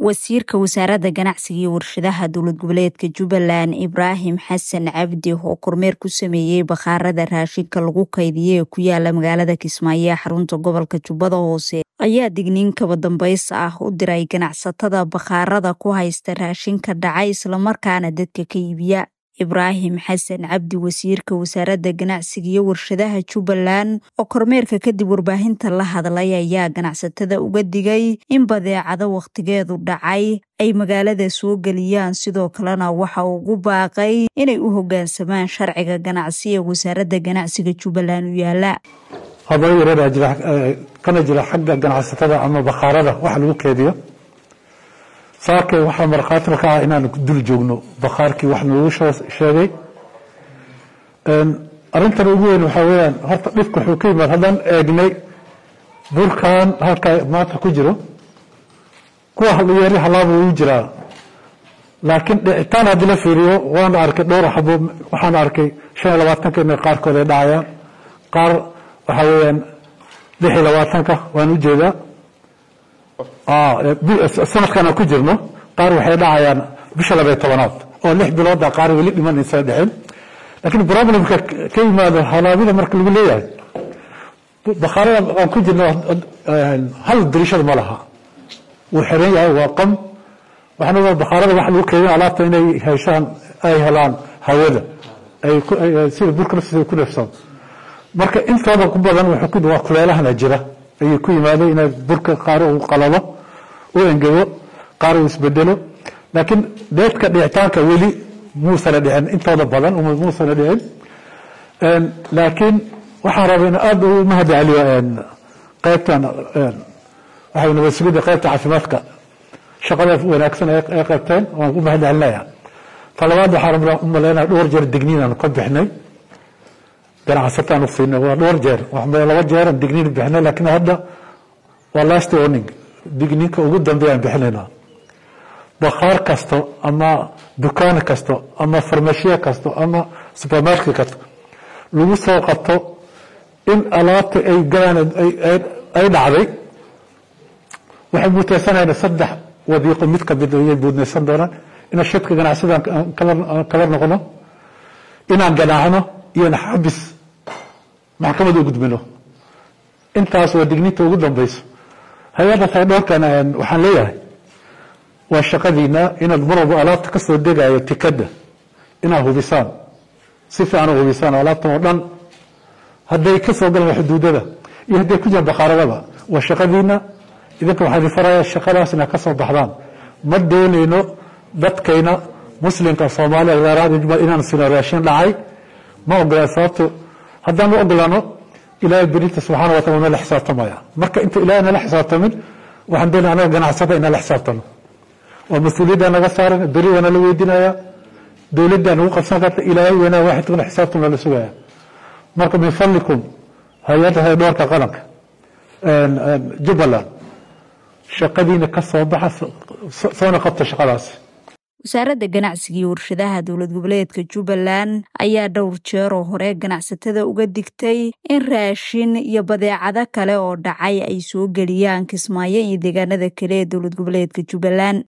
wasiirka wasaaradda ganacsiga iyo warshadaha dowlad goboleedka jubbaland ibraahim xasan cabdi oo kormeer ku sameeyey bakhaarada raashinka lagu kaydiyay ee ku yaala magaalada kismaayo ee xarunta gobolka jubbada hoose ayaa digniin kaba dambays ah u diray ganacsatada bakhaarada ku haysta raashinka dhacay islamarkaana dadka ka iibiya ibraahim xasan cabdi wasiirka wasaaradda ganacsiga iyo warshadaha jubbaland oo kormeerka kadib warbaahinta la hadlay ayaa ganacsatada uga digay in badeecado wakhtigeedu dhacay ay magaalada soo geliyaan sidoo kalena waxa uu ugu baaqay inay u hoggaansamaan sharciga ganacsi ee wasaaradda ganacsiga jubbaland u yaala habaro yareeraa jira kana jira xagga ganacsatada ama bakhaarada waxa lagu keediyo saake waxaa markhaati ka ah inaan dul joogno bakhaarkii wax noogu sheegay arrintan ugu weyn waxaa weyaan horta dhibka wuxuu ka yimaad haddaan eegnay burkan halkaa maanta ku jiro kuwa yeeri halaaba wuu jiraa laakiin dhicitaan haddii la fiiriyo waana arkay dhowr xabo waxaan arkay shan iyo labaatanka inay qaarkood ay dhacayaan qaar waxaa weyaan lix iyo labaatanka waan ujeedaa sanadkan ku jirno qaar waxay dhacayaan bisha labay tobanaad oo lix bilooda qaar weli dhimanaysa dhexin laakiin problemka ka yimaado halaabida marka lagu leeyahay bakhaarada aan ku jirno hal dirishada ma laha wuu xiran yahay waa qam waxaan ogaa bakhaarada waxa lagu keedin alaabta inay heshaan ay helaan hawada sida burka naftiisa ku neefsado marka intooda ku badan waa kuleelahana jira ayay ku yimaadeen inay burka qaar uu qalalo u engego qaar uu isbedelo laakiin deedka dhicitaanka weli muusana dhicin intooda badan muusana dhicin laakiin waxaan rabaa in aada u mahadceliyo qaybtan waxay nabad sugidda qaybta caafimaadka shaqada wanaagsan ay qaybteen waan u mahadcelinaya talabaad waxaan u maleynaya dhowr jeer digniin aan ka bixnay ganacsataan u siinay waa dhowr jeer laba jeeran digniin bixinay laakiin hadda waa last warning digniinka ugu dambeeyaan bixinaynaa bakhaar kasto ama dukaan kasto ama farmashiye kasto ama supermarket kasto lagu soo qabto in alaabta ay galaan ay dhacday waxay muuteysanayna saddex wadiiqo mid kamid ayay buudnaysan doonaan inaan shadka ganacsidan kala noqono inaan ganaacno iyona xabis maxkamad u gudbino intaas waa digniinta ugu dambeyso hay-adda taydhoorkan waxaan leeyahay waa shaqadiina inaad mar walba alaabta ka soo degayo tikada inaad hubisaan si fiican u hubisaan alaabtan oo dhan hadday ka soo galaan xuduudada iyo hadday ku jiraan bakhaaradaba waa shaqadiina idinka waxaa idin faraya shaqadaas inaad ka soo baxdaan ma doonayno dadkayna muslimka soomaaliya wadaaraha jubbaland inaan sino raashin dhacay ma ogolaan sababto haddaan u ogolaano ilaahay berinta subxana wa taala nala xisaabtamaya marka inta ilahay nala xisaabtamin waxaan doonaya anaga ganacsada inala xisaabtano oo mas-uuliyadda naga saaran beri waa nala weydinaya dowladda nagu qabsan karta ilaahay weynaa waaxidkuna xisaabtam nala sugaya marka min fadlikum hay-adda hay-dhoorka qaranka jubbaland shaqadiina ka soo baxa soona qabta shaqadaasi wasaaradda ganacsiga iyo warshadaha dowlad goboleedka jubbaland ayaa dhowr jeeroo hore ganacsatada uga digtay in raashin iyo badeecado kale oo dhacay ay soo geliyaan kismaayo iyo deegaanada kale ee dowlad goboleedka jubbaland